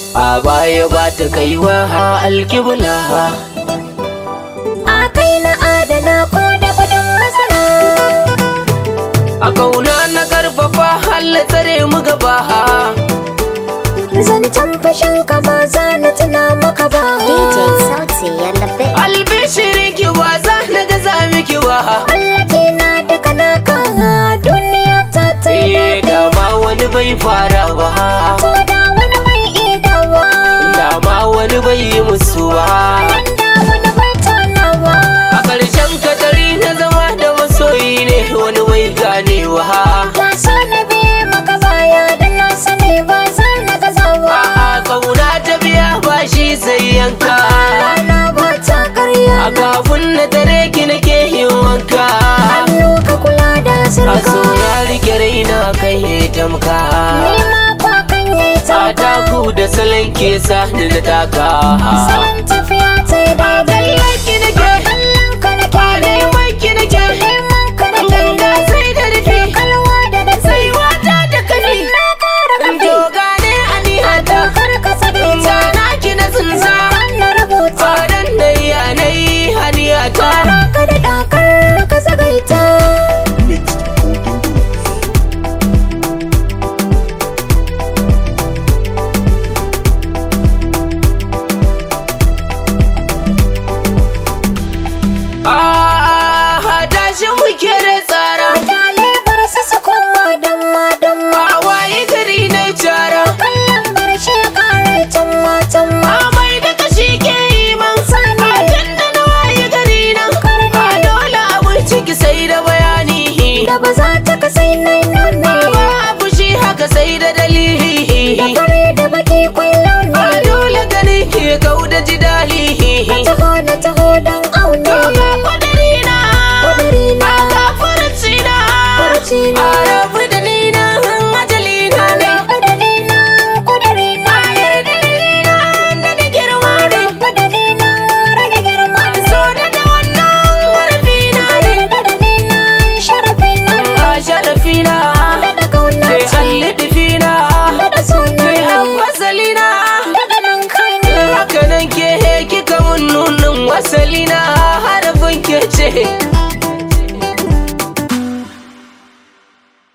a baya ba ta kaiwa alkibla A kai na adana ko da kudin masara a kauna na karfafa halla tsare mu gaba Zancen fashin ka ba za na tuna maka ba DJ Sauti ya labe. albishirin ki ba za na gaza miki ba Allah ke na daga naka duniya ta ta yi Eh, daɗi dama wani bai fara ba Ko da wani mai idawa dama wani bai yi musu ba Da wani bai tonawa a ƙarshen katari na zama da masoyi ne wani bai ganewa Ka so na biye maka baya da na sani ba za na gazawa a kauna ta biya ba shi sai yanka Rana ba ta karya a kafin na tare ki nake yin wanka Hannu ka kula da a sirka so ya rike raina kai ya tamka Ni ma kwa kan yi a tauka taku da salon ke sa ni na taka Salon tafiya ta yi daidai ki nake Kallon ka na kyale neman ki nake Neman ka na ganga kyale sai da rufe Kalwa da da sai wata da kafi Na kara kafi doga ne anihata Kar ka sake ta Sana ki na tsinsa na rubuta Fadan da yanayi haniyata Ka da dakar ka sagaita Ah, tashi muke da tsara Mutane bar su su koma damma damma A waye gari na cara Kallon karshe kare tamma tamma Amai da kashi ke yi man Sani. A tun da na waye gari nan A dole abin ciki sai da bayani Da ba za ta kasai nai nune Ba abu shi haka sai da dalili Da kare da baki kwallo A ne dole gani ke kau da jidali Na taho na taho don aune Ga kwadarina Kudiri na Ga furucina Furuci na. A rabu da ni na ajalina ne Kudiri na Kudiri na Dalilina da da girma ne Kudiri na Rage girma So da da wannan warfina ne Kudiri na Sharafi na A sharafina Da kauna Sai ce allidifina Da suna Sai ne wasalina Daga nan kai ne Haka nan ke kika mun nunin wasalina harafin ke ce